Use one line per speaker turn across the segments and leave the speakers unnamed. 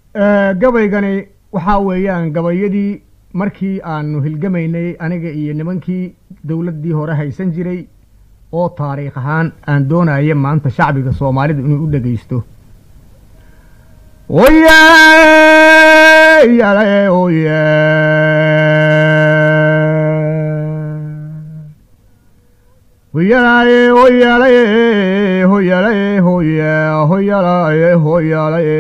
gabaygani waxaa weeyaan gabayadii markii aanu hilgamaynay aniga iyo nimankii dowladdii hore haysan jiray oo taariikh ahaan aan doonaya maanta shacbiga soomaalidu inuu u dhegaysto oye yale oye hoyalaye hoyalaye hoyalaye hoye hoyalaye hoyalaye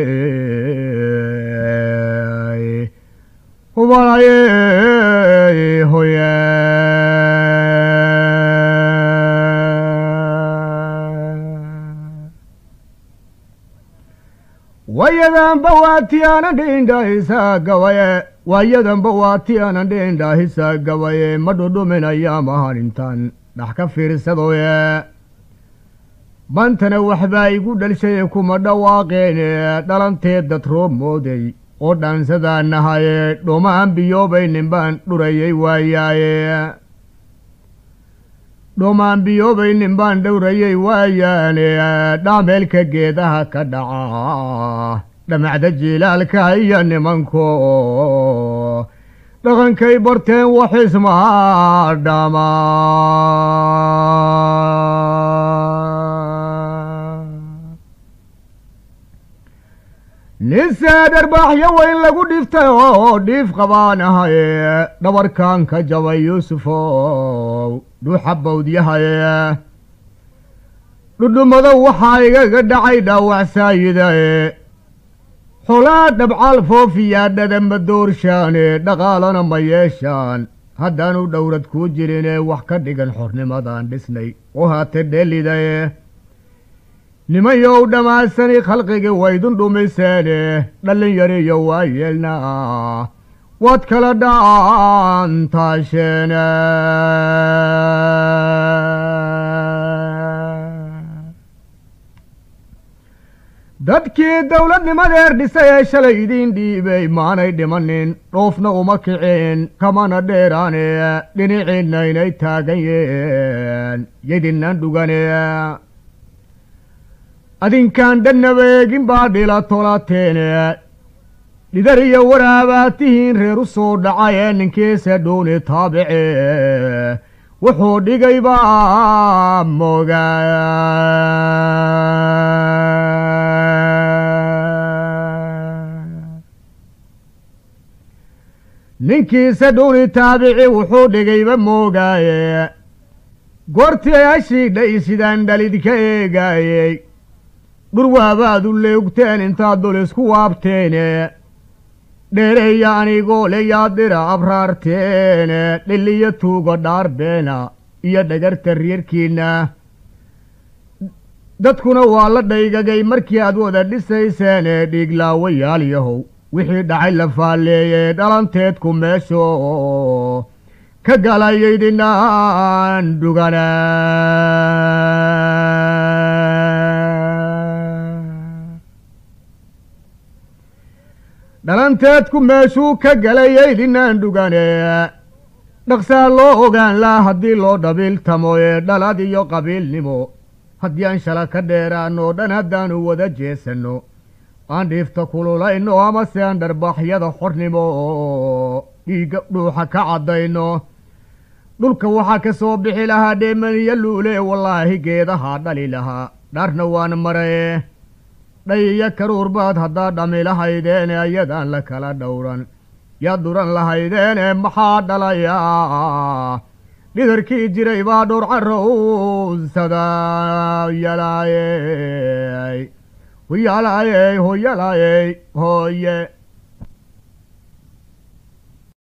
hubalaye hoye wayadanba waati aanan dhindhahisa gabaye waayadanba waati aanan dhindhahisa gabaye ma dhudhuminaya mahanintan dhax ka fiirsadoye bantana waxbaa igu dhalshaye kuma dhawaaqeene dhalanteed dad roob mooday oo dhaansadaa nahaye dhomaan biyoobaynin baan dhurayay waayaaye dhomaan biyoobaynin baan dhowrayay waayaane dhaameelka geedaha ka dhaca dhamacda jiilaalka iyo nimanko dhaqankay barteen waxismaa dhama nisee dharbaaxyo weyn lagu dhiftay oo dhiif qabaan ahaye dhabarkan ka jabay yuusufow dhuuxa bawdyahaye dhudhummado waxaa igaga dhacay dhaawacsaayida-e xolaa dhabcaal foofiyaa dhadama doorshaane dhaqaalana ma yeeshaan haddaanu dhowrad kuu jirinee wax ka dhigan xornimadaan dhisnay oo haate dheelidaye nimayow dhammaasani khalqigii waydun dhumiseene dhallinyariyo waa yeelnaa waad kala dhaantaasheene dadkii dowladnimadeer dhisay ee shalay idiin dhiibay maanay dhimanin dhoofna uma kicin kamana dheeraane dhinaciinna inay taagan yeen yadinnan dhugane adinkaan dhannaba eegin baa dhila tolateene dhidar iyo waraabaad tihiin reer u soo dhacay ee ninkiisa dhuuni taabice wuxuu dhigay baa mooga ninkiisa dhuuni taabici wuxuu dhigayba moogaaye goortii ashiidhay sidaan dhalid ka eegaayey dhurwaabaad u leegteen intaad dul isku waabteene dheereeya anigoo le yaadira abraarteene dhiliyo tuugo dhaarbeena iyo dhagarta reerkiinna dadkuna waa la dhaygagay markii aad wada dhisayseene dhiiglaawayaal yahow wixii dhacay la faalleeyey dhalanteedku meesho ka galayaydinaan dhugana dhalanteedku meeshuu ka galayaydinaan dhugane dhaqsaa loo ogaan laa haddii loo dhabiiltamo ee dhalad iyo qabiilnimo haddii aan shala ka dheeraano dhan haddaanu wada jeesanno aan dhiifta kululayno amase aan dharbaaxyada xornimo dhiigga dhuuxa ka caddayno dhulka waxaa ka soo bixi lahaa dheemaniyo luule wallaahi geedahaa dhali lahaa dhaarna waan maraye dhay iyo karuur baad haddaa dhami lahaydeene ayadaan la kala dhowran yaad duran lahaydeene maxaa dhalayaa dhidarkii jiray baa dhowr carowsada yalaayey hoyalaayey hoyalaayey hooye